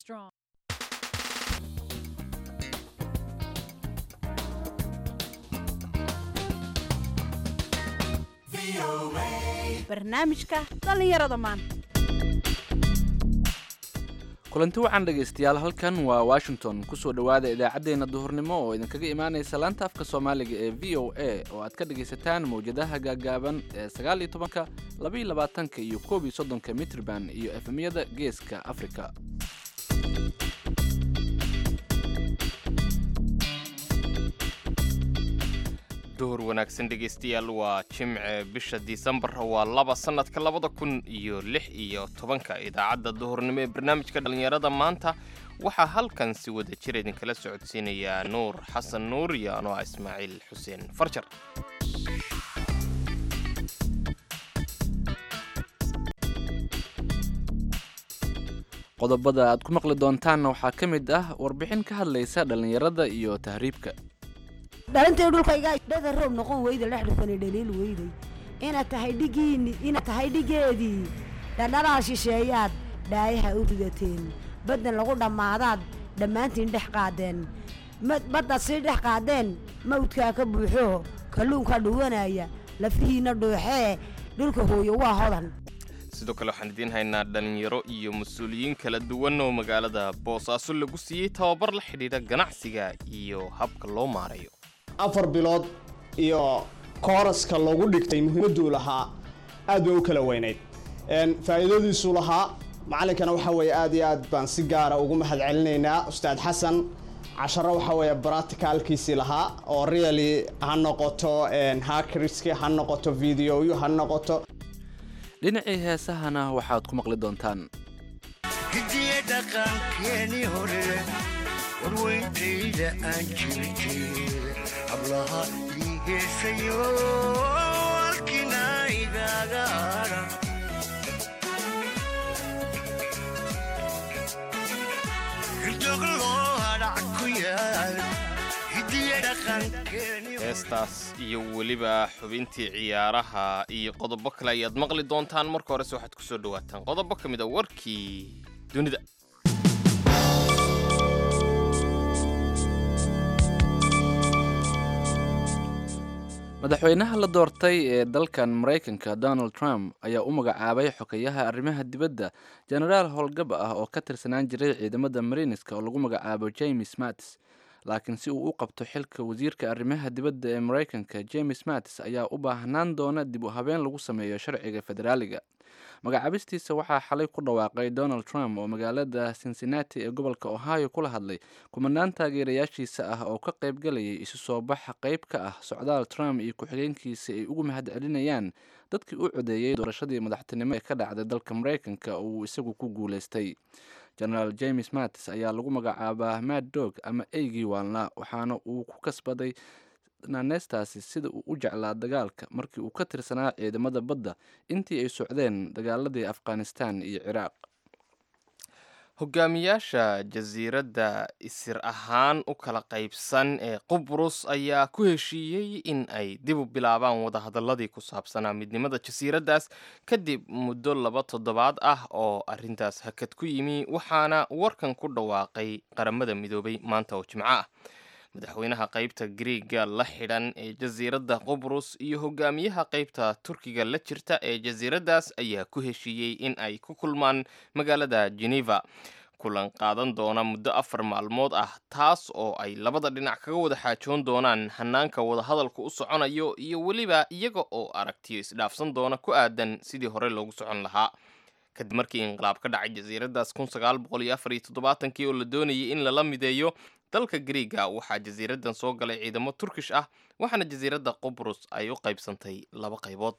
strong. barnaamijka dhallinyarada maanta kulanti wacan dhegaystayaal halkan waa washington kusoo dhowaada idaacaddeenna duhurnimo oo idinkaga imaanaysa laanta afka soomaaliga ee v o a oo aad ka dhegaysataan mawjadaha gaagaaban ee sagaal iyo tobanka labaiyo labaatanka iyo koob iyo soddonka mitrban iyo efemyada geeska afrika duhur wanaagsan dhegaystayaal waa jimce bisha disembar waa laba sannadka labada kun iyo lix iyo tobanka idaacadda duhurnimo ee barnaamijka dhallinyarada maanta waxaa halkan si wada jir idinkala socodsiinayaa nuur xasan nuur iyo anoo ah ismaaciil xuseen farjar qodobada aad ku maqli doontaanna waxaa ka mid ah warbixin ka hadlaysa dhallinyarada iyo tahriibka dhalintay dhulkayga dhada roob noqon weyda dhex dhufani dhaliil weyday inaad tahay dhigiini inaad tahay dhigeedii dhadhalaal shisheeyaad dhaayaha u ridateen baddan lagu dhammaadaad dhammaantiin dhex qaadeen baddaad sii dhex qaadeen mawdkaa ka buuxo kalluunka dhuwanaya lafihiinna dhuuxee dhulka hooyo waa hodan sidoo kale waxaan idiin haynaa dhallinyaro iyo mas-uuliyiin kala duwan oo magaalada boosaaso lagu siiyey tababar la xidhiidha ganacsiga iyo habka loo maarayo afar bilood iyo kooraska lagu dhigtay muhiimaduu lahaa aad bay u kala weynayd faa'iidadiisuu lahaa macalinkana waxa weeye aad iyo aad baan si gaara ugu mahad celinaynaa ustaad xasan casharo waxa weeye bracticalkiisii lahaa oo really ha noqoto hacriski ha noqoto videoyo ha noqoto dhinacii heesahana waxaad ku maqli doontaan hidiye dhaqankeeni hore warweyntayda aan jirjeeda hablaha ii heesayo halkina igaaga adha hildoglo hadhac ku yaal hidiye dhaqankeeni heestaas iyo weliba xubintii ciyaaraha iyo qodobo kale ayaad maqli doontaan marka horese waxaad ku soo dhawaataan qodobo ka mid a warkii dunida madaxweynaha la doortay ee dalkan maraykanka donald trump ayaa u magacaabay xokeyaha arrimaha dibadda jenaraal howlgab ah oo ka tirsanaan jiray ciidamada marineska oo lagu magacaabo james mattis laakiin si uu u qabto xilka wasiirka arrimaha dibadda ee maraykanka james mattis ayaa u baahnaan doona dib u habeen lagu sameeyo sharciga federaaliga magacaabistiisa waxaa xalay ku dhawaaqay donald trump oo magaalada cincinnati ee gobolka ohio kula hadlay kumanaan taageerayaashiisa ah oo ka qaybgalayay isu soo baxa qayb ka ah socdaal trump iyo ku-xigeenkiisa ay ugu mahad celinayaan dadkii u codeeyey doorashadii madaxtinimo ee ka dhacday dalka maraykanka oo uu isagu ku guulaystay genaraal james mattis ayaa lagu magacaabaa mad dog ama eygii waalnaa waxaana uu ku kasbaday naaneystaasi sida uu u jeclaa dagaalka markii uu ka tirsanaa ciidamada badda intii ay socdeen dagaaladii afghanistan iyo ciraaq hogaamiyaasha jasiiradda isir ahaan u kala qaybsan ee qubrus ayaa ku heshiiyey in ay dib u bilaabaan wadahadaladii ku saabsanaa midnimada jasiiraddaas kadib muddo laba toddobaad ah oo arrintaas hakad ku yimi waxaana warkan ku dhawaaqay qaramada midoobay maanta oo jimco ah madaxweynaha qaybta griiga la xidhan ee jasiiradda qubrus iyo hogaamiyaha qaybta turkiga la jirta ee jasiiraddaas ayaa ku heshiiyey in ay ku kulmaan magaalada geneva kulan qaadan doona muddo afar maalmood ah taas oo ay labada dhinac kaga wada xaajoon doonaan hanaanka wadahadalku u soconayo iyo weliba iyaga oo aragtiyo isdhaafsan doona ku aadan sidii hore loogu socon lahaa kadib markii inqilaab ka dhacay jasiiraddaas kun sagaal boqol iyo afar iyo toddobaatankii oo la doonayay in lala mideeyo dalka griiga waxaa jasiiraddan soo galay ciidamo turkish ah waxaana jasiiradda qubrus ay u qaybsantay laba qaybood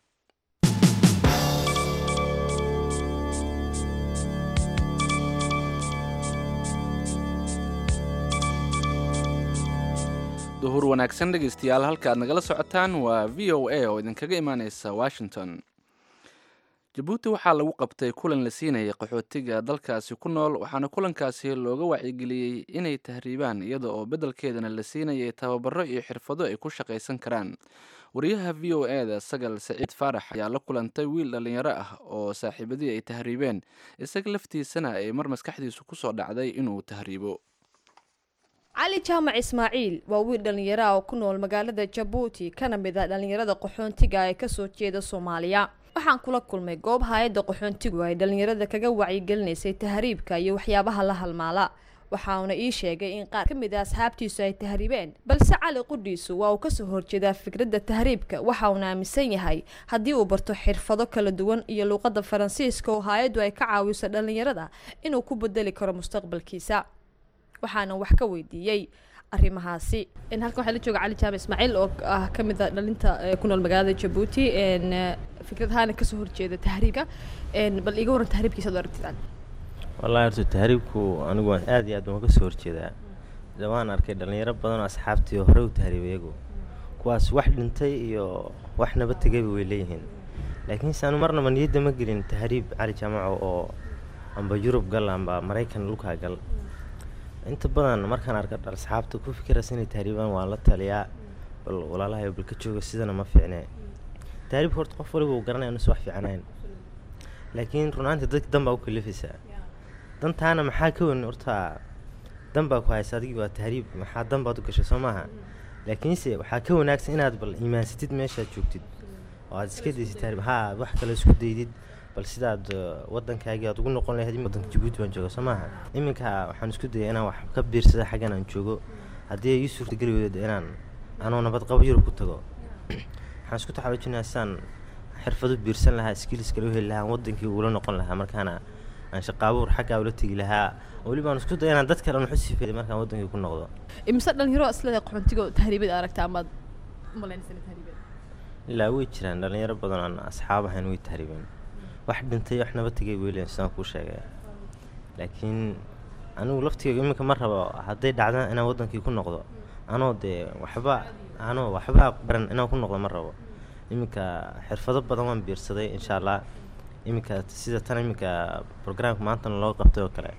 duhur wanaagsan dhegaystayaal halka aad nagala socotaan waa v o a oo idinkaga imaaneysa washington jabuuti waxaa lagu qabtay kulan la siinayay qaxootiga dalkaasi ku nool waxaana kulankaasi looga wacyigeliyey inay tahriibaan iyada oo beddelkeedana la siinayay tababaro iyo xirfado ay ku shaqaysan karaan wariyaha v o e da sagal saciid faarax ayaa la kulantay wiil dhallinyaro ah oo saaxiibadii ay tahriibeen isaga laftiisana ay mar maskaxdiisu ku soo dhacday inuu tahriibo cali jaamac ismaaciil waa wiil dhallinyaro ah oo ku nool magaalada jabuuti kana mid ah dhallinyarada qaxoontiga ee kasoo jeeda soomaaliya waxaan kula kulmay goob hay-adda qaxoontigu ay dhallinyarada kaga wacyigelinaysay tahriibka iyo waxyaabaha la halmaala waxauna ii sheegay in qaar ka mid a asxaabtiisu ay tahriibeen balse cali qudhiisu waa uu kasoo horjeedaa fikradda tahriibka waxa uuna aaminsan yahay haddii uu barto xirfado kala duwan iyo luuqadda faransiiska oo hay-addu ay ka caawiso dhallinyarada inuu ku bedeli karo mustaqbalkiisa waxaana wax ka weydiiyey arrimahaasi halkan waxaa la jooga cali jaamac ismaaciil oo ah ka mid a dhalinta ku nool magaalada jabuuti fikradahaana kasoo horjeeda tahriibka bal iga waran tahriibkiisa ad aragtidaan wallahi horta tahriibku anigu waan aad iyo aad baan ka soo horjeedaa de waan arkay dhallinyaro badan oo asxaabtii oo hore u tahriibay iyagu kuwaas wax dhintay iyo wax naba tegayba way leeyihiin laakiinse anu marnaba niyadda ma gelin tahriib cali jaamaco oo amba yurub gal amba maraykan dhulkaa gal inta badan markaan arka asxaabta ku fikiraysa inay tahriibaan waan la taliyaa bal walaalahay bal ka jooga sidana ma fiicne tahriibka horta qof waliba uu garanaya inuusan wax fiicanayn laakiin runaantii dadka dan baa u kalifaysaa dantaana maxaa ka weyn horta dan baa ku haysa adigii waa tahriib maxaa dan baad u gashay soo maaha laakiinse waxaa ka wanaagsan inaad bal iimaansatid meeshaad joogtid oo aad iska daysid tahriib haa wax kale isku daydid bal sidaad wadankaagii aad ugu noqon lahayd wadanka jabuuti baan jooga soo maaha iminka waxaan isku dayay inaan wax ka biirsada xaggan aan joogo haddii ay ii suurtageli weydo inaan anoo nabad qabo yurub ku tago waxaan isku taxaluujinayaa sidaan xirfado biirsan lahaa skills kale u heli lahaa wadankii ugula noqon lahaa markaana aan shaqaabuur xaggaa ula tegi lahaa weliba aan isku daya inaan dad kale waxu sifeeday markaan wadankii ku noqdo imise dhalinyaro isleeda qaxoontiga tahriibada aragta amaad umalaynaysa tahriibada ilaa way jiraan dhalinyaro badan aan asxaab ahayn way tahriibeen wax dhintay wax naba tegay weylen sidaan kuu sheegay laakiin anigu laftigeyga iminka ma rabo hadday dhacdaan inaan wadankii ku noqdo anoo dee waxba anoo waxba baran inaan ku noqdo ma rabo iminka xirfado badan waan biirsaday insha allah iminka sida tan iminka brograamka maantana loo qabtay oo kale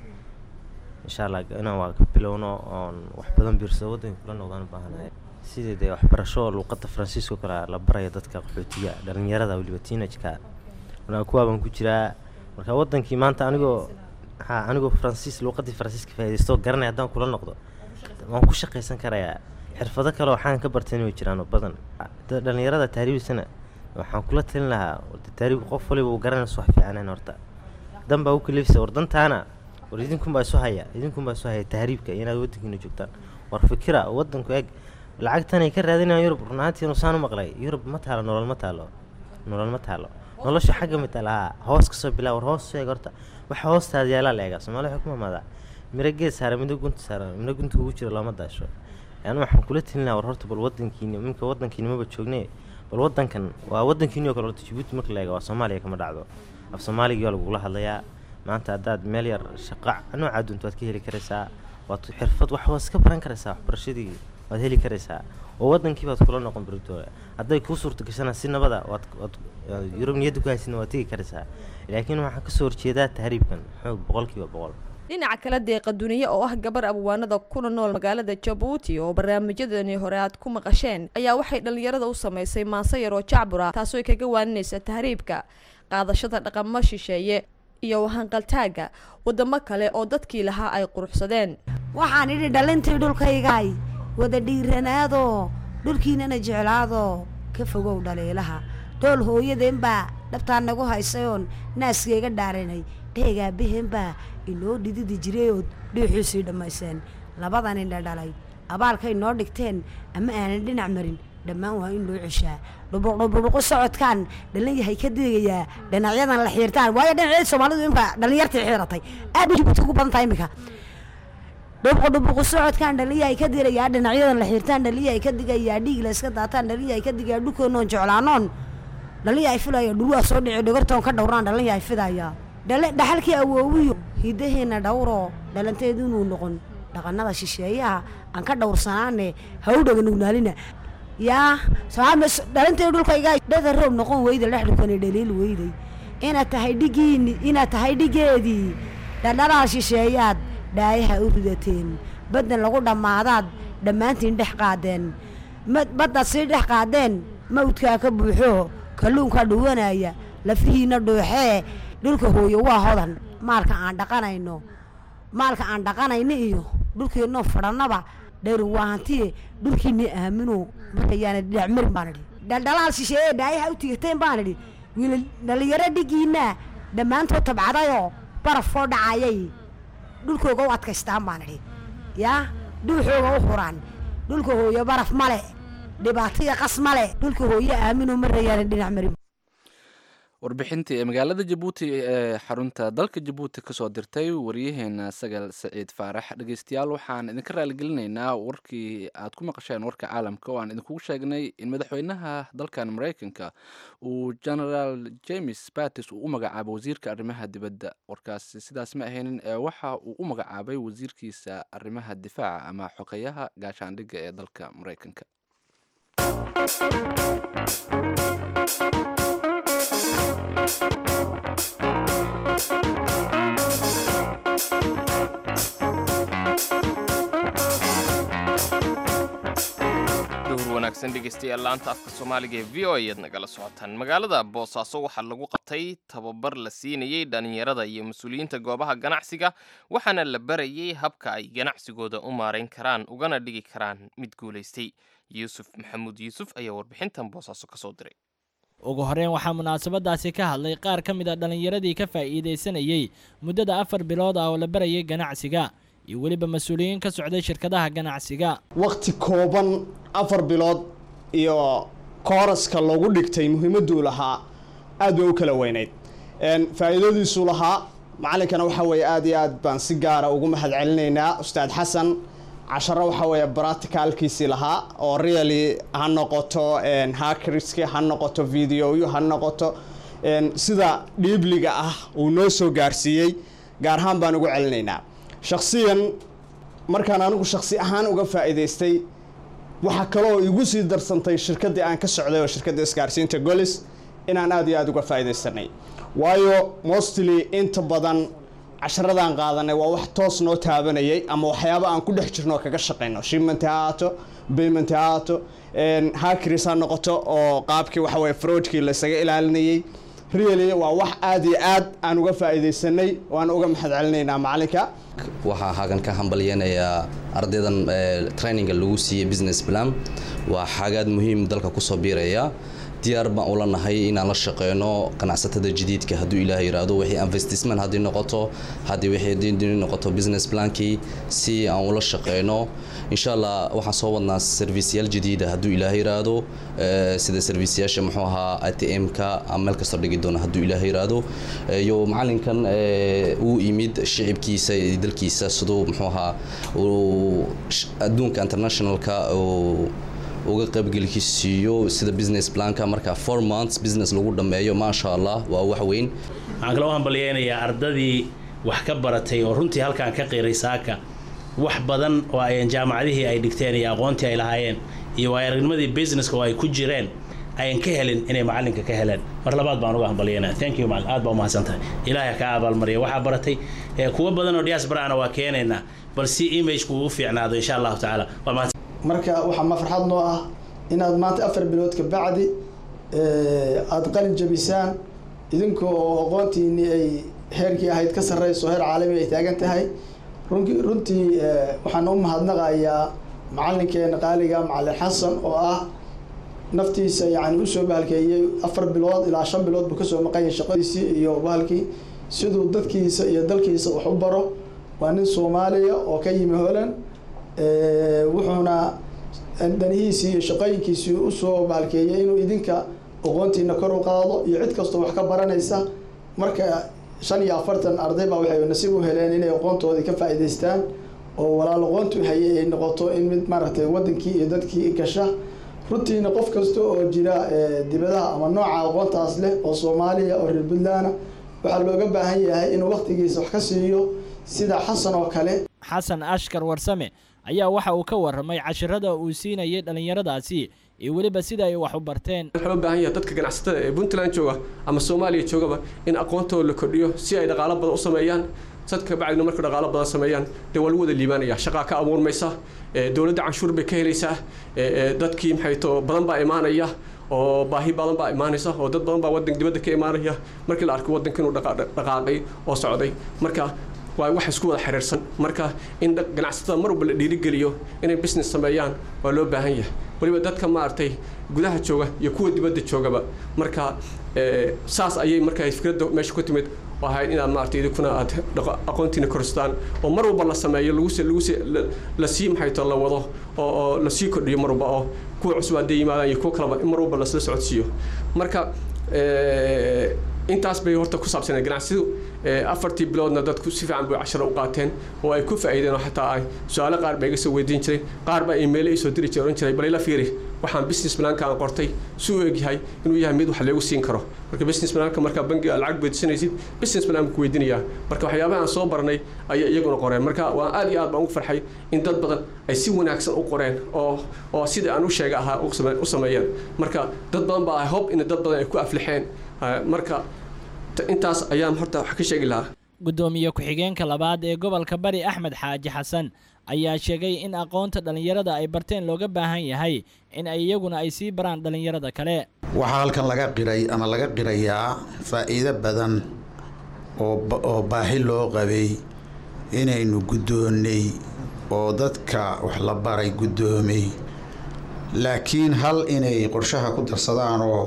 insha allah inaan waa ka bilowno oon wax badan biirsado waddanka kula noqdaan u baahanahay sidii dee waxbarasho luuqadda faransiiska oo kale la barayo dadka qaxootiga dhalinyarada weliba teenage-ka markaa kuwaa baan ku jiraa marka wadankii maanta anigoo ha anigoo faransiis luuqadii faransiiska faa'idaystoo garanaya haddaan kula noqdo waan ku shaqaysan karayaa xirfado kale waxaan ka bartayna way jiraan oo badan dhalinyarada tahriibisana waxaan kula talin lahaa tahriibka qof waliba uu garanayso wax fiicanayn horta dan baa u kalifisa war dantaana war idinkunbaa isu haya idinkunbaa isu haya tahriibka inaad wadankiina joogtaan war fikira wadanku eeg lacagtanay ka raadinayaan yurub runaantii nusaan u maqlay yurub ma taalo nolol ma taalo nolol ma taalo nolosha xagga mid lahaa hoos kasoo bilaa war hoos sheeg horta waxa hoostaada yaalaa la eegaa soomaali waxay ku mamaadaa miro geed saara midho gunta saara midho gunta kugu jira looma daasho yani waxaan kula telin lahaa war horta bal wadankiini iminka wadankiini maba joogne bal wadankan waa wadankiini oo kale horta jabuuti marka la eega waa soomaaliya kama dhacdo af soomaaligii waa lagugula hadlayaa maanta haddaad meel yar shaqa noocaa dunta waad ka heli karaysaa waad xirfad wax waad iska baran karaysaa waxbarashadii waad heli karaysaa oo wadankii baad kula noqon barigtooda hadday kuu suurta gashana si nabada waad waad yurub niyadda ku haysidna waad tegi karaysaa laakiin waxaan kasoo horjeedaa tahriibkan xoog boqolkiiba boqol dhinaca kale deeqa duniye oo ah gabar abwaanada kuna nool magaalada jabuuti oo barnaamijyadani hore aad ku maqasheen ayaa waxay dhallinyarada u samaysay maanse yar oo jacbura taasoo ay kaga waaninaysa tahriibka qaadashada dhaqamo shisheeye iyo wahanqaltaaga wadamo kale oo dadkii lahaa ay quruxsadeen waxaan idhi dhalintii dhulkaygaay wada dhiiranaadoo dhulkiinana jeclaadoo ka fogow dhaliilaha dhool hooyadeen baa dhabtaa nagu haysayoon naaskayga dhaarinay dheegaa behen baa inoo dhididi jirayood dhuuxiisii dhammayseen labadan indha dhalay abaalkay noo dhigteen ama aanan dhinac marin dhammaan waa in loo ceshaa dhubuqdhubuqu socodkaan dhalin yahay ka digayaa dhinacyadan la xiirtaan waayo dhinacyada soomaalidu imka dhalinyartii xiiratay aad bay jabuuti ugu badan tahay iminka dhubuqdhubuqu socodkaan dhaliyahay ka dirayaa dhinacyadan la xiirtaan dhaliyahay ka digayaa dhiig la iska daataan dhaliyahay ka digayaa dhulkoonoon jeclaanoon dhalinyahay filaya dhulwaa soo dhici dhogortoon ka dhowraan dhalinyahay fidaya dhaxalkii awoowiyo hidaheena dhowroo dhalanteedu inuu noqon dhaqanada shisheeyaha aan ka dhowrsanaane ha u dhaganugnaalina yaa dhalanteedu dhulkaygaa dhada roob noqon weyda dhexdhukana dhaliil weyday inaad tahay dhigiini inaad tahay dhigeedii dhadhalaa shisheeyaad dhaayaha u ridateen baddan lagu dhammaadaad dhammaantiin dhex qaadeen ma- badda sii dhex qaadeen mawdkaa ka buuxo kalluunkaa dhuwanaya lafihiina dhuuxee dhulka hooyo waa hodan maalka aan dhaqanayno maalka aan dhaqanayno iyo dhulkiinoo fadhannaba dhayru waa hantiye dhulkiinii aamino markayaana dhinac marin baan idhi dhaldhalaal shisheeye dhaayaha u tigateen baan idhi wiila dhallinyaro dhigiinaa dhammaantood tabcadayoo barafoo dhacayay dhulkooga u adkaystaan baan idhi yaa dhuuxooga u huraan dhulka hooyo baraf male dhibaataya qas male dhulka hooyo aamino marayaana dhinac marin warbixintii ee magaalada jabuuti ee xarunta dalka jabuuti kasoo dirtay wariyaheena sagal saciid faarax dhegeystayaal waxaan idinka raaligelinaynaa warkii aad ku maqasheen warka caalamka oo aan idinkugu sheegnay in madaxweynaha dalkan mareykanka uu generaal james batis uu u magacaabay wasiirka arrimaha dibadda warkaasi sidaas ma ahaynin ee waxa uu u magacaabay wasiirkiisa arrimaha difaaca ama xogeyaha gaashaandhigga ee dalka mareykanka dhowr wanaagsan dhegeystayaal laanta afka soomaaliga ee v o ayaad nagala socotaan magaalada boosaaso waxaa lagu qabtay tababar la siinayey dhallinyarada iyo mas-uuliyiinta goobaha ganacsiga waxaana la barayey habka ay ganacsigooda u maarayn karaan ugana dhigi karaan mid guulaystay yuusuf maxamuud yuusuf ayaa warbixintan boosaaso ka soo diray ugu horreyn waxaa munaasabadaasi ka hadlay qaar ka mid a dhallinyaradii ka faa'iidaysanayey muddada afar bilood ah oo la barayay ganacsiga iyo weliba mas-uuliyiin ka socday shirkadaha ganacsiga waqti kooban afar bilood iyo kooraska lagu dhigtay muhiimaduu lahaa aad bay u kala weynayd Een, faa'iidadiisuu lahaa macalinkana waxa weeye aad iyo aad baan si gaara ugu mahad celinaynaa ustaad xasan casharo waxa weeye practicalkiisii lahaa oo really ha noqoto een, hackerski ha noqoto videoyo ha noqoto een, sida dhiibliga ah uu noo soo gaarsiiyey gaar ahaan baan ugu celinaynaa shakhsiyan markaan anigu shakhsi ahaan uga faa'iidaystay waxaa kaloo igu sii darsantay shirkaddii aan ka socday oo shirkadda isgaarsiinta golis inaan aad iyo aad uga faa'iidaysanay waayo mostly inta badan casharadaan qaadanay waa wax toos noo taabanayay ama waxyaabo aan ku dhex jirno oo kaga shaqayno shipment ha ahaato payment ha ahaato hackers ha noqoto oo qaabkii waxa weye fraudkii laysaga ilaalinayay really waa wax aad iyo aad aan uga faa'iidaysanay waan uga mahad celinaynaa macalinka waxaa hagan ka hambalyeynayaa ardaydan eh, traininga lagu siiyey business plan waa xagaad muhiim dalka kusoo biiraya diyaar baan ula nahay inaan la shaqeyno ganacsatada jadiidka hadduu ilaah yiraahdo wixii investment haddii noqoto haddii wixii haddii noqoto business plankii si aan ula shaqeyno insha allah waxaan soo wadnaa serviceyaal jadiida hadduu ilaah yiraahdo eh, sida serviceyaasha muxuu ahaa atm-ka ama meel kastoo dhigi doona hadduu ilaah yiraahdo Eh, iyo macalinkan eh, uu yimid shicibkiisa iyo dalkiisa siduu muxuu ahaa uu sh- adduunka internationalka uu uga qaybgelkiisiiyo sida business planka marka four months business lagu dhammeeyo maasha allah waa wax weyn waxaan kaloo hambalyeynayaa ardadii wax ka baratay oo runtii halkaan ka qiiray saaka wax badan oo ayan jaamacadihii ay dhigteen iyo aqoontii ay lahaayeen iyo waayaragnimadii businesska oo ay ku jireen ayan ka helin inay macalinka ka heleen mar labaad baan uga hambalyeynaya thank you macallin aad baa umahadsan tahay ilaahay kaa abaalmariya waxaa baratay ee kuwa badan oo diasporana waa keenaynaa bal si imagku uu u fiicnaado insha allahu tacaala waa mahadsan marka waxaa ma farxad noo ah inaad maanta afar bilood ka bacdi aada qalin jabisaan idinka oo aqoontiinii ay heerkii ahayd ka sarreyso heer caalami ay taagan tahay runki runtii eh, waxaan u mahadnaqayaa macalinkeena qaaliga macalin xasan oo ah naftiisa yani usoo bahalkeeyey afar bilood ilaa shan bilood buu kasoo maqanyay shaqadiisii iyo bahalkii siduu dadkiisa iyo dalkiisa wax u baro waa nin soomaaliya oo ka yimi holand Eh, wuxuuna danihiisii iyo shaqooyinkiisii usoo bahalkeeyey inuu idinka aqoontiina kor u qaado iyo cid kastoo wax ka baranaysa marka shan iyo afartan arday baa waxay nasiib u heleen inay aqoontoodii ka faa'iidaystaan oo walaal aqoontu hayay ay noqoto in mid maaragtay wadankii iyo dadkii gasha runtiina qof kasta oo jira eh, dibadaha ama nooca aqoontaas leh oo soomaaliya oo reer puntland waxaa looga baahan yahay inuu waqtigiisa wax ka siiyo sida xasan oo kale xasan ashkar warsame ayaa waxa uu ka warramay cashirada uu siinayay dhallinyaradaasi iyo weliba sida ay wax u barteen waxaa u baahan yahay dadka ganacsatada ee puntland jooga ama soomaaliya joogaba in aqoontooda la kordhiyo si ay dhaqaalo badan u sameeyaan sad kabacdina marka dhaqaalo badan sameeyaan dee waa lagu wada liibaanaya shaqaa ka abuurmaysa dowladda canshuur bay ka helaysaa dadkii maxay to badan baa imaanaya oo baahi badan baa imaanaysa oo dad badan baa wadanka dibadda ka imaanaya markii la arko wadanka inuu dhaqaaqay oo socday marka waa wax isku wada xiriirsan marka in ganacsatada mar walba la dhiirigeliyo inay business sameeyaan waa loo baahan yahay weliba dadka maaragtay gudaha jooga iyo kuwa dibadda joogaba marka saas ayay marka fikradda meesha ku timid oo ahayd inaad maaragtay idinkuna aad aqoontiina korstaan oo mar walba la sameeyo lagu lagu lasii maxay to la wado oo oo lasii kordhiyo mar walba oo kuwa cusub hadday yimaadaan iyo kuwa kaleba in mar walba lasla socodsiiyo marka intaas bay horta ku saabsaneed ganacsidu afartii biloodna dadku si fiican bay casharo u qaateen oo ay ku faa'iideen oo xataa ay su-aalo qaar baa iga soo weydiin jiray qaar baa iimaylo ii soo diri jiray oran jiray bal ila fiiri waxaan business planka aan qortay si u egyahay inuu yahay mid wax leegu siin karo marka business planka markaa bangiga lacag weydiisanaysid business plan ku weydiinayaa marka waxyaabaha aan soo baranay ayay iyaguna qoreen marka waan aad iyo aad baan ugu farxay in dad badan ay si wanaagsan u qoreen oo oo sida aan u sheegay ahaa u sameeyeen marka dad badan baa hob in dad badan ay ku aflixeen marka intaas ayaan horta wax ka sheegi lahaa guddoomiye ku-xigeenka labaad ee gobolka bari axmed xaaji xasan ayaa sheegay in aqoonta dhallinyarada ay barteen looga baahan yahay in ay iyaguna ay sii baraan dhallinyarada kale waxaa halkan laga qiray ama laga qirayaa faa'iido badan oo baahi loo qabay inaynu guddoonnay oo dadka wax la baray guddoomay laakiin hal inay qorshaha ku darsadaan oo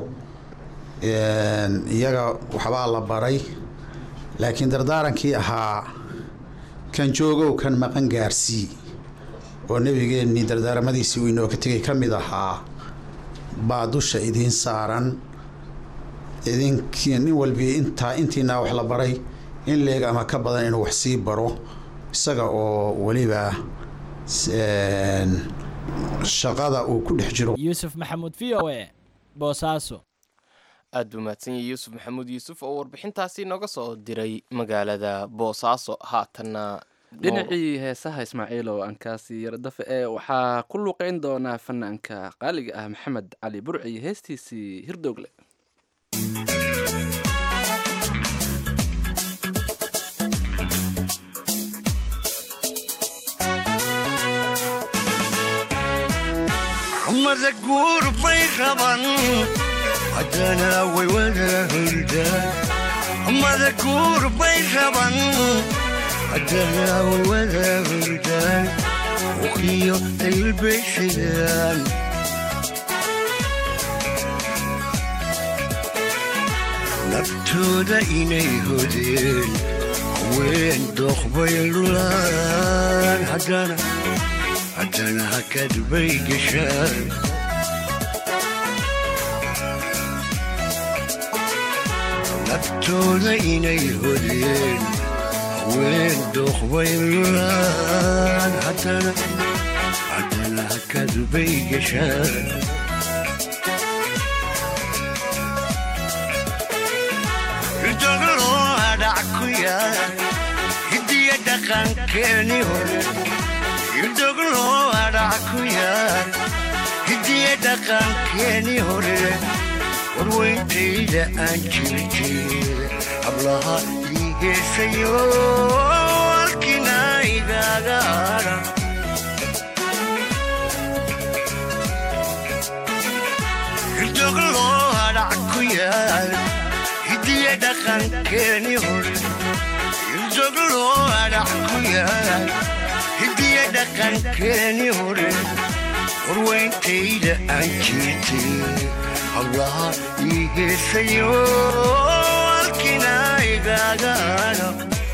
iyaga waxbaa la baray laakiin dardaarankii ahaa kan joogow kan maqan gaarsii oo nebigeennii dardaaramadiisii uu inooga tegay ka mid ahaa baa dusha idiin saaran idinkii nin walbii intaa intiinaa wax la baray in leeg ama ka badan inuu wax sii baro isaga oo weliba shaqada uu ku dhex jiro yuusuf maxamuud v o e boosaaso aad buu mahadsan yahay yuusuf maxamuud yuusuf oo warbixintaasi nooga soo diray magaalada boosaaso haatanna dhinacii heesaha ismaaciilow ankaasi yardafe ee waxaa ku luuqeyn doonaa fanaanka qaaliga ah maxamed cali burci heestiisii hirdoogle mada guur bay raban haddana way wada hurdaan mada guur bay raban haddana way wada hurdaan uqiyo ilbay xidaan naftooda inay hodeen haween dooqbay lulaan haddana haddana hakad bay gashaan naftooda inay hodeen haween dooqbay lulaan haddana haddana hakad bay gashaan ridoglo adhac ku yaal hidiya dhaqankeeni hore ridoglo adhac ku yaal hidiya dhaqankeeni hore warweyntayda aan jirjeeda hablaha ii heesayo halkina igaaga adha ridoglo adhac ku yaal hidiya dhaqankeeni hore ridoglo adhac ku yaal hidiya dhaqankeeni hore warweyntayda aan jirtay hablaha ii heesayo halkina igaagaano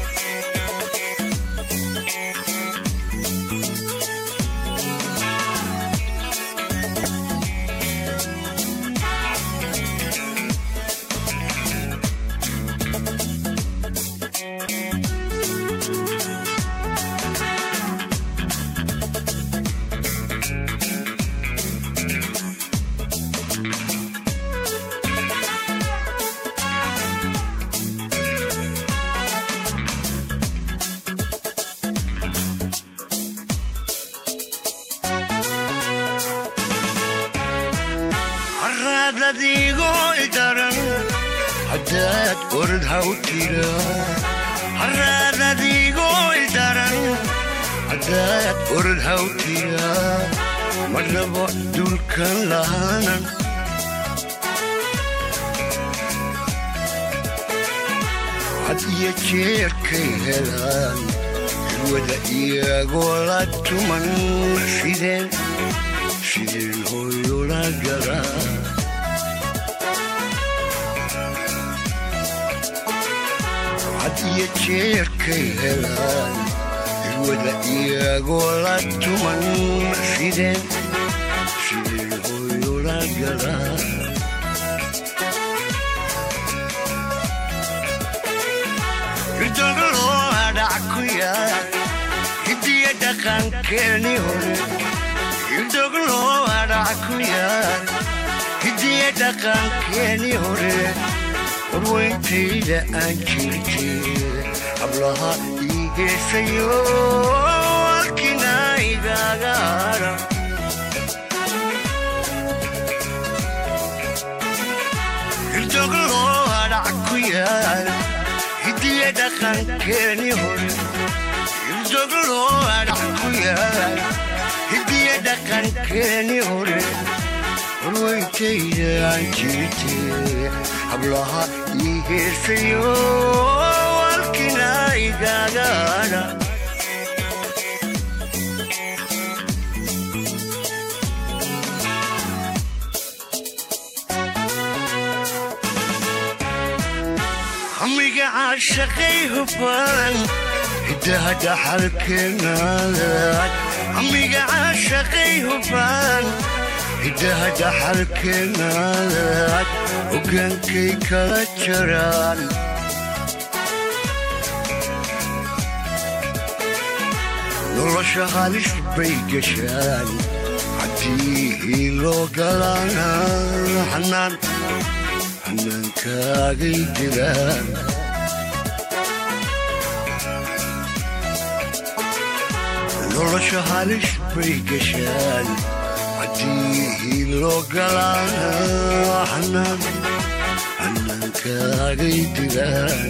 haraadadiigoo idaran haddaad orod haw tira haraadadii haddaad orod hawtiya ma rabo dulkan lahaanan had iyo jeerkay helaan wada iyagoo la tuman sideen sideen hooyola galaa had iyo jeerkay helaan wada iyagoo la tuman sideen sideen hooyola galaa ridogoloo hadhac ku yaal hidiya dhaqankeeni hore ridogoloo hadhac ku yaal hidiya dhaqankeeni hore horweyntayda aan jirtay hablaha ii geesayo halkina igaaga hadha ridogoloo hadhac ku yaal hidiya dhaqankeeni hore ildogoloo hadhac ku yaal hidiya dhaqankeeni hore horweyntayda aan jirtay hablaha ii heesayo halkina igaaga hadha hamiga caashaqay hufan hidaha dhaxalkeenaadaad hamiga caashaqay hufan hidaha dhaxalkeenaadaad hogaankay kala jaraan nolosha halis bay gashaan haddii loo galaana xanaan xanaankaagay jiraan nolosha halis bay gashaan haddii loo galaana xanaan xanaankaagay jiraan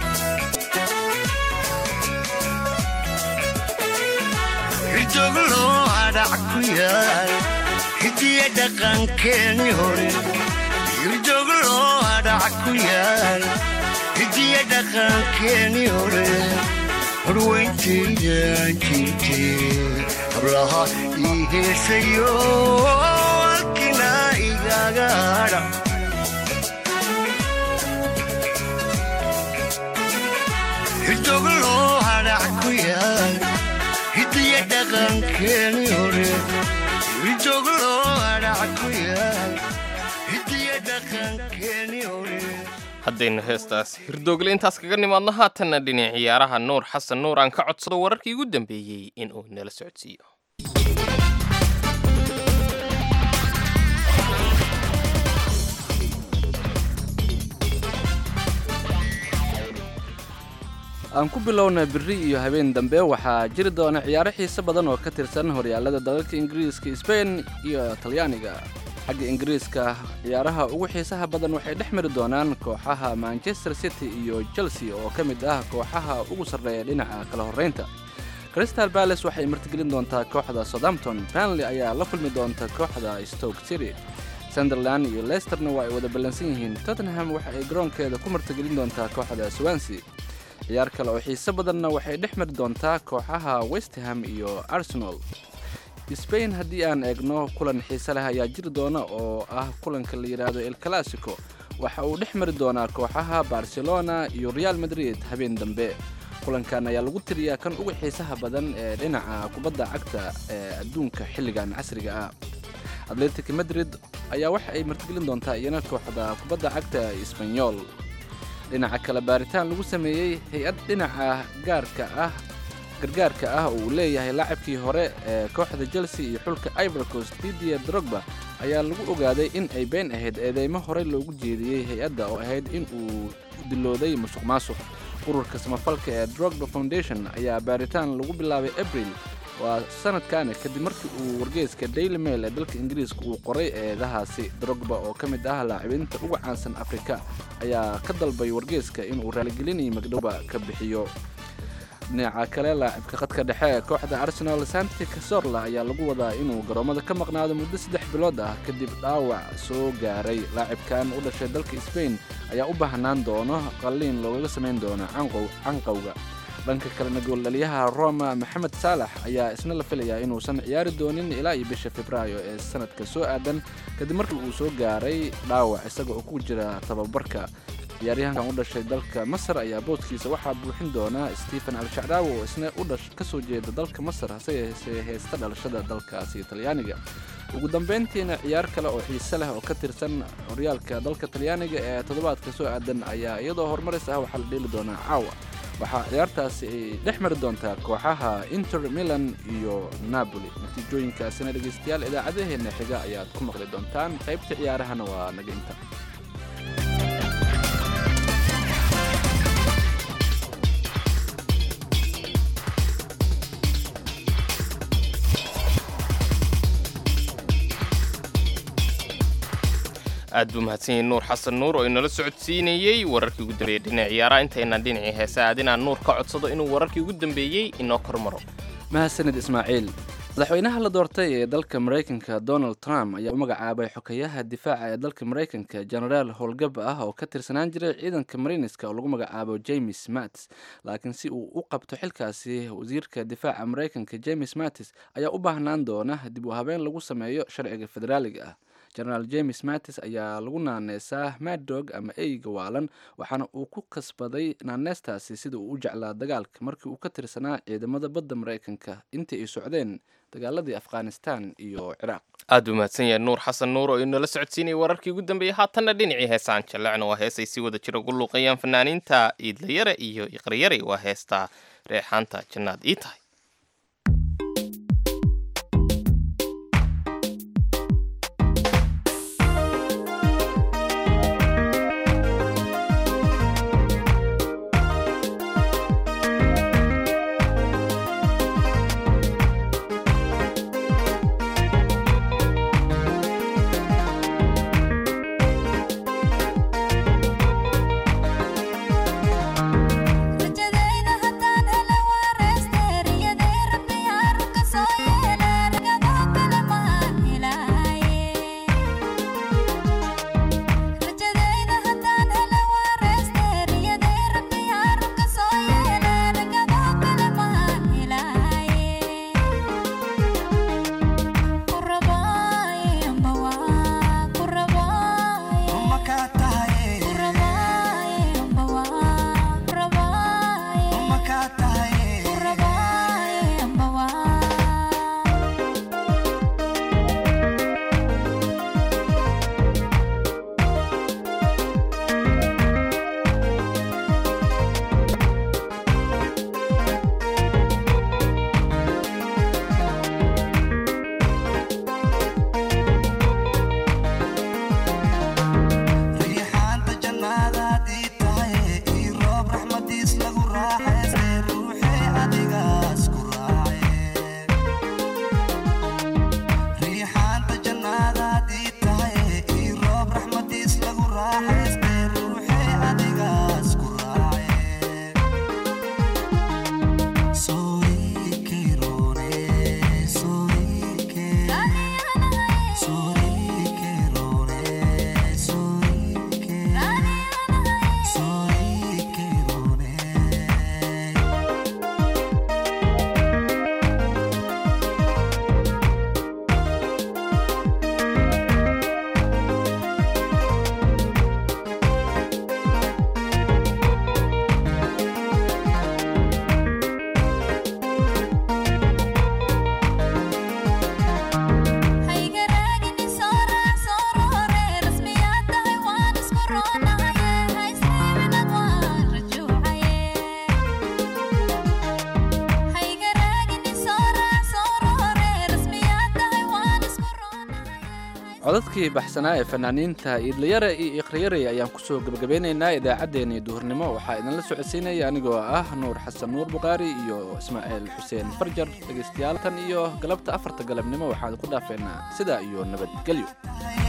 ridogoloo hadhac ku yaal hidiya dhaqankeeni hore ridogoloo hadhac ku yaal hidiya dhaqankeeni hore horweyntaydan jirtay hablaha ii heesayo halkina igaaga hadha ridogoloo hadhac ku yaal hidiya dhaqankeeni hore ridogoloo hadhac ku yaal hidiya dhaqankeeni hore haddaynu heestaas hirdoogle intaas kaga nimaadno haatanna dhinac ciyaaraha nuur xasan nuur aan ka codsado wararkii ugu dambeeyey in uu nala socodsiiyo aan ku bilowna biri iyo habeen dambe waxaa jiri doona ciyaaro xiise badan oo ka tirsan horyaalada dalalka ingiriiska sbain iyo talyaaniga xagga ingiriiska ciyaaraha ugu xiisaha badan waxay dhex mari doonaan kooxaha manchester city iyo chelsea oo ka mid ah kooxaha ugu sarreeya dhinaca kala horraynta crystal balace waxay martigelin doontaa kooxda southampton banley ayaa la kulmi doonta kooxda stoke city sunderland iyo leisterna waa ay wada ballansan yihiin tottenham waxa ay garoonkeeda ku martigelin doontaa kooxda swansea ciyaar kale oo xiise badanna waxay dhex mari doontaa kooxaha westham iyo arsenal sbain haddii aan eegno kulan xiise leh ayaa jiri doona oo ah kulanka la yidhaahdo el classico waxa uu dhex mari doonaa kooxaha barcelona iyo real madrid habeen dambe kulankan ayaa lagu tiriyaa kan uga xiisaha badan ee dhinaca kubadda cagta ee adduunka xilligan casriga ah atletic madrid ayaa waxa ay martigelin doontaa iyana kooxda kubadda cagta isbanyol dhinaca kale baaritaan lagu sameeyey hay-ad dhinaca gaarka ah gargaarka ah oo uu leeyahay laacabkii hore ee kooxda chelsea iyo xulka ivorcost didier drogba ayaa lagu ogaaday in ay been ahayd eedeymo horey loogu jeediyey hay-adda oo ahayd in uu dilooday musuq maasuq ururka samafalka ee drogba foundation ayaa baaritaan lagu bilaabay abril waa sanadkaani kadib markii uu wargeyska daily mail ee dalka ingiriiska uu qoray eedahaasi drogba oo ka mid ah laacibinta ugu caansan afrika ayaa ka dalbay wargeyska inuu raaligelinayo magdhowba ka bixiyo dhinaca kale laacibka khadka dhexe ee kooxda arsenal santi casorla ayaa lagu wadaa inuu garoomada ka maqnaado muddo saddex bilood ah kadib dhaawac soo gaaray laacibkan u dhashay dalka sbain ayaa u baahnaan doono qalliin loogaga samayn doono canqowga dhanka kalena gooldhaliyaha roma maxamed saalax ayaa isna la filayaa inuusan ciyaari doonin ilaa iyo bisha februaayo ee sanadka soo aadan kadib markii uu soo gaaray dhaawac isaga oo ku jira tababarka ciyaaryahankan u dhashay dalka masar ayaa boodkiisa waxaa buuxin doona stephen al-shacraawi oo isna u dhash ka soo jeeda dalka masar hase yeesee heesta dhalashada dalkaasi talyaaniga ugu dambeyntiina ciyaar kale oo xiise leh oo ka tirsan horyaalka dalka talyaaniga ee toddobaadka soo aadan ayaa iyadoo horumaris ah waxaa la dheeli doonaa caawa waxaa ciyaartaasi ay dhex mari doontaa kooxaha inter milan iyo napoli natiijooyinkaasina dhegaystayaal idaacadaheenna xiga ayaad ku maqli doontaan qaybta ciyaarahana waa naga inta aad buu mahadsan yahay nuur xasan nuur oo inala socodsiinayey wararkii ugu dambeeyey dhinaca ciyaaraha intaynaan dhinacii heesa aad inaan nuur ka codsado inuu wararkii ugu dambeeyey inoo kormaro mahadsanid ismaaciil madaxweynaha la doortay ee dalka maraykanka donald trump ayaa u magacaabay xokayaha difaaca ee dalka maraykanka genaraal howlgab ah oo ka tirsanaan jiray ciidanka mariniska oo lagu magacaabo james mattis laakiin si uu u qabto xilkaasi wasiirka difaaca maraykanka james mattis ayaa u baahnaan doona dib u habeen lagu sameeyo sharciga federaaliga ah genaraal james mattis ayaa lagu naaneysaa maddog ama eyga waalan waxaana uu ku kasbaday naaneestaasi sida uu u jeclaa dagaalka markii uu ka tirsanaa ciidamada badda maraykanka intii ay socdeen dagaaladii afghanistan iyo ciraaq aad buu mahadsan yahay nuur xasan nuur oo inala socodsiinayay wararkii ugu dambeeyey haatanna dhinacii heesaan jallecna waa heesay si wada jira ugu luuqayaan fanaaniinta iidlayare iyo iqriyare waa heestaa reexaanta jannaad ii tahay codadkii baxsanaa ee fanaaniinta iidlayare iyo ikriyare ayaan kusoo gebagabeynaynaa idaacaddeenii duhurnimo waxaa idinla socodsiinaya anigoo ah nuur xasan nuur bukhaari iyo ismaaciil xuseen farjar dhegaystayaal tan iyo galabta afarta galabnimo waxaan ku dhaafeynaa sidaa iyo nabadgelyo